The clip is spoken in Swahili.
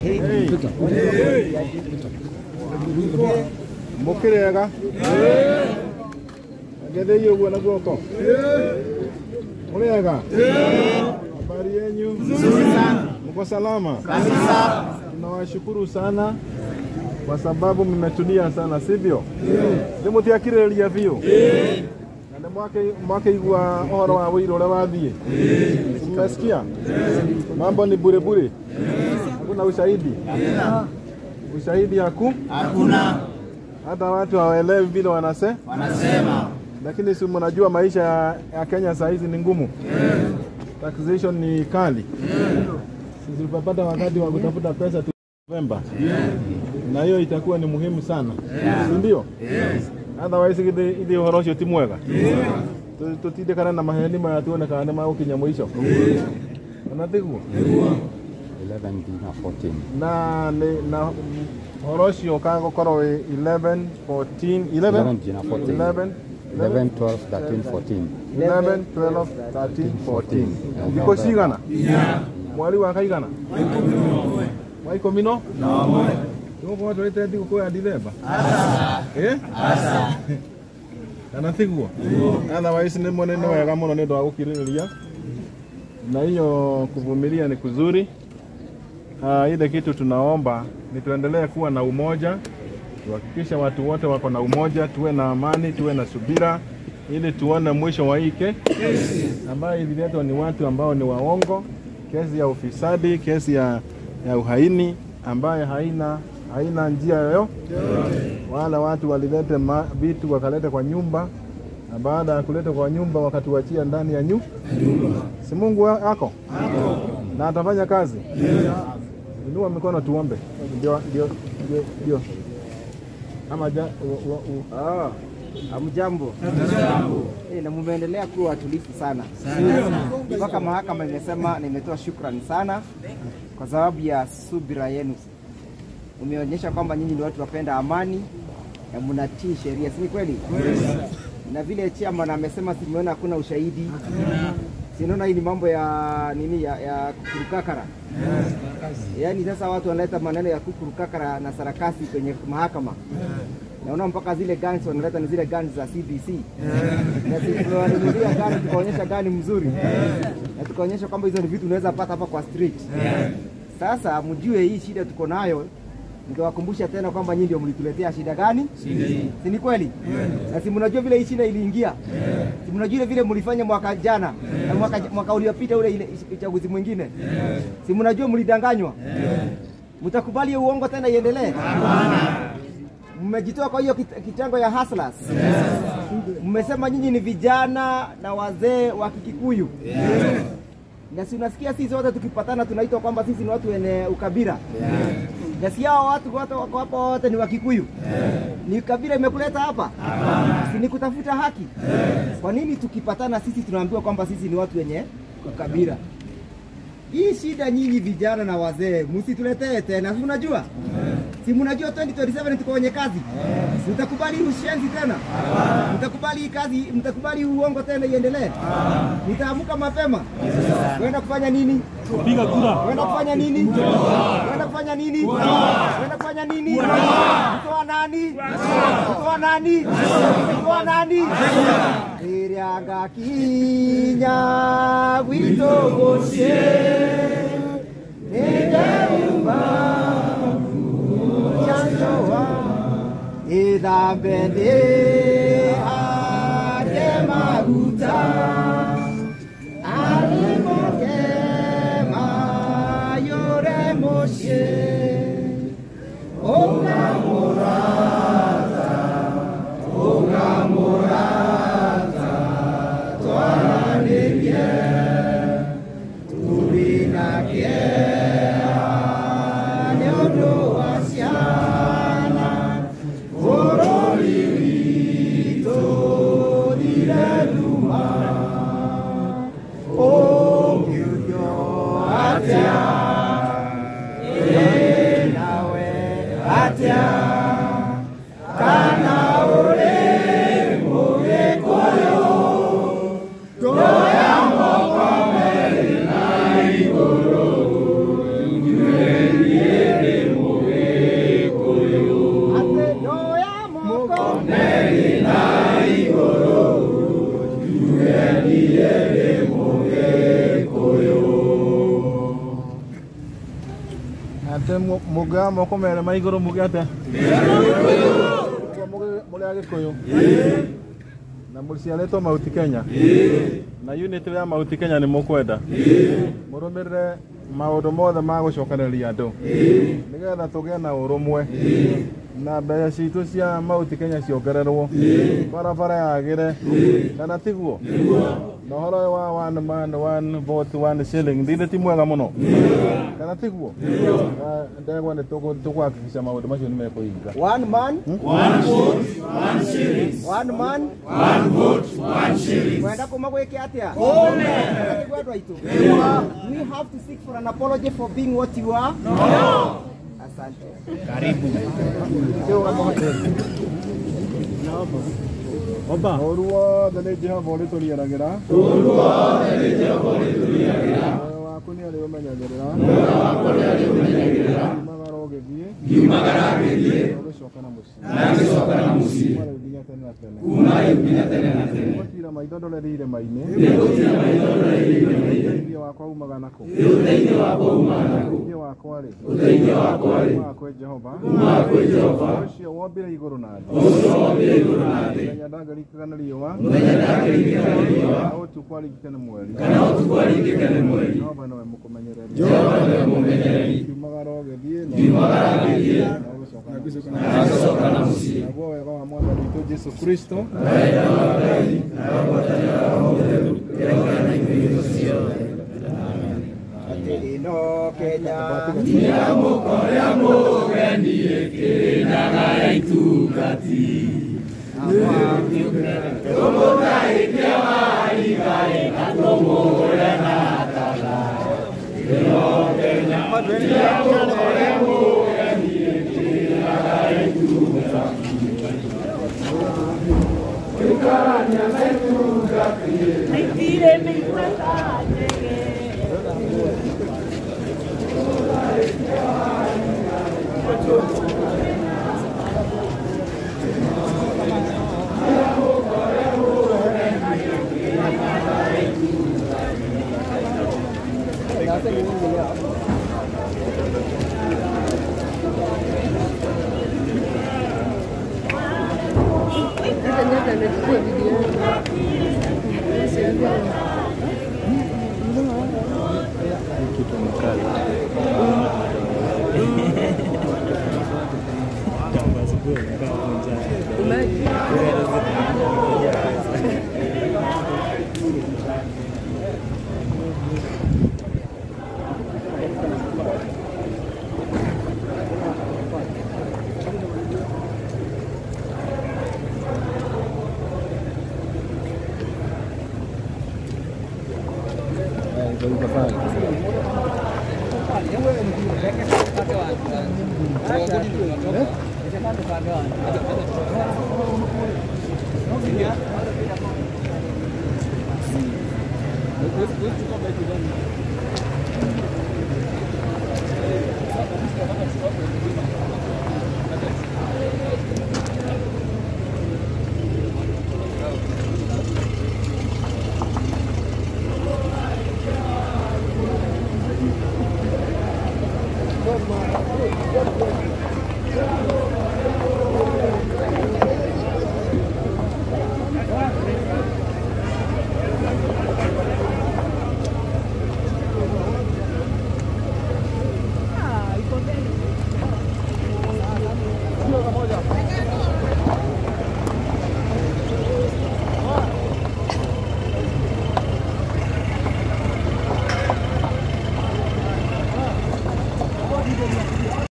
mukirega ngetheie uguo na guoko muriega habari yenyu mko salama tunawashukuru sana kwa sababu mmetulia sana sivyo nimutiakiriria biu na nĩ mwakeigua ũhoro wa wĩira ũrĩa wathiĩ mmesikia mambo ni bure bure hakuna ushahidi ushahidi haku Hakuna hata watu hawaelewi vile wanase wanasema lakini si mnajua maisha ya, ya Kenya saa hizi ni ngumu taxation ni kali sisi tutapata wakati wa kutafuta pesa tu Novemba na hiyo itakuwa ni muhimu sana si ndio otherwise ithe ithe ũhoro ũcio ti mwega Tu- tutinde kana na maheni maya tuone kana nĩ magũkinya mũico ona tiguo 11 nginya 14 na nĩ- na ũhoro ũcio ũkagũkorwo wĩ 11 14 11 11 nginya 14 11 11 12 13 14 11 12 13 14 thikũ cigana mweri wa kaigana wa ikũmi no tũgũkorwo tũrĩte thigũkũ ya ndithemba Eh? kana tiguo otherwise nĩ mwone nĩ wega mũno nĩ ũndũ wa gũkirĩrĩria na hiyo kuvumilia ni kuzuri uh, ile kitu tunaomba ni tuendelee kuwa na umoja tuhakikisha watu wote wako na umoja tuwe na amani tuwe na subira ili tuone mwisho wa hii ke ambayo ililetwa ni watu ambao ni waongo kesi ya ufisadi kesi ya, ya uhaini ambayo haina haina njia yoyo wala watu walilete ma- vitu wakaleta kwa nyumba na baada ya kuleta kwa nyumba wakatuachia ndani ya nyu si Mungu wa- ako na atafanya kazi. Inua mikono tuombe. Ndio ndio ndio ndio. Ama ja, wa, wa, u, Oh, hamjambo. Eh, na mumeendelea kuwa watulivu sana mpaka mahakama imesema na imetoa shukrani sana kwa sababu ya subira yenu. Umeonyesha kwamba nyinyi ni watu wapenda amani na mnatii sheria, si ni kweli? Na vile chairman amesema, simeona hakuna ushahidi, sinaona hii ni mambo ya nini ya, ya kukurukakara. Yaani sasa watu wanaleta maneno ya kukurukakara na sarakasi kwenye mahakama naona mpaka zile guns wanaleta ni zile guns za CBC na sisi tunawanunulia gani, tukaonyesha gani mzuri na tukaonyesha kwamba hizo ni vitu unaweza pata hapa kwa street. Sasa mjue hii shida tuko nayo, nikawakumbusha tena kwamba nyinyi ndio mlituletea shida gani? Si ni kweli? Na si mnajua vile hii shida iliingia, si mnajua ile vile mlifanya mwaka jana na mwaka, mwaka uliopita ule ile uchaguzi mwingine, si mnajua mlidanganywa. Mtakubali hiyo uongo tena iendelee? mmejitoa kwa hiyo kit- kitengo ya hustlers. Mmesema nyinyi ni vijana na wazee wa Kikikuyu na si unasikia sisi wote tukipatana tunaitwa kwamba sisi ni watu wenye ukabila na si hao watu wote wako hapa wote ni Wakikuyu. Ni kabila imekuleta hapa, si ni kutafuta haki? Kwa nini tukipatana sisi tunaambiwa kwamba sisi ni watu wenye ukabila? Hii shida nyinyi vijana na wazee msituletee tena, si unajua si mnajua 2027 tuko kwenye kazi, mtakubali ushenzi tena? Mtakubali hii kazi, mtakubali uongo tena iendelee? Mtaamka mapema kwenda kufanya nini? Piga kura. Kwenda kufanya nini? Kwenda kufanya nini? Kwenda kufanya nini? Mtoa nani? Mtoa nani? Mtoa nani? Irianga kinya witogoshe Nĩndauma chanjoa Ithambe ndĩ ande maguta Arimoke mayũre mũciĩ Ũngamũrata, ũngamũrata Twaranĩrie tũrĩ na kĩeha nĩ ũndũ wa ciana bũrũri witũ thire nduma ũngiurio atĩa ĩ nawe atĩa ate muga moko mere ma iguru muge ate muri agikuyu na mũciarĩtwo Mount Kenya na unit ya Mount Kenya nĩ mũkwenda mũrũmĩrĩre maũndũ mothe ma gũcokanĩrĩria andũ nĩgetha tũgĩe na ũrũmwe na mbeca citũ cia Mount Kenya ciongererwo barabara yagĩre kana tiguo na ũhoro ũyũ wa one man one vote one shilling ndithĩ ti mwega mũno kana tiguo Na ndegwa nĩ tũkũhakikisha maũndũ macio nĩ mekũhinga One man, one vote, one shilling. One man, one vote, one shilling. Mwenda kuma gwĩke atĩa? Amen. Andũ aitũ. We have to seek for an apology for being what you are. No. Asante. Ũru wothe nĩ Jehova ũrĩtũriaragĩra ũru wothe nĩ Jehova ũrĩtũriaragĩra muoyo waku nĩ arĩ ũmenyagĩrĩra muoyo waku nĩ arĩ ũmenyagĩrĩra umagara ũgĩthiĩ ngiumagara ngĩthiĩ ũgĩcoka na mũciĩ na ngĩcoka na mũciĩ kuma rĩu nginya tene na tene kuma rĩu nginya tene na tene gũtira maitho ndorere irĩma-inĩ gũtira maitho ndorere irĩma-inĩ ũteithio wakwa umaga nakũ ũteithio wakwa umaga nakũ ũteithio wakwa rĩ ũteithio wakwa rĩ umaga kwĩ Jehova umaga kwĩ Jehova ũcio wombire igũrũ na thĩ ũcio wombire igũrũ na thĩ mũthenya ndangĩringĩka na riũa mũthenya ndangĩringĩka na riũa kana ũtukũ aringĩke nĩ mweri kana ũtukũ aringĩke nĩ mweri Jehova nowe mũkũmenyereri Jehova nowe mũmenyereri kiumagara ũgĩthiĩ na kiumagara ũgĩthiĩ na ũgĩcoka na mũciĩ naguo wega wa mwathani witũ Jesu Kristo Ino Kenya. Mentire, mi guardate che...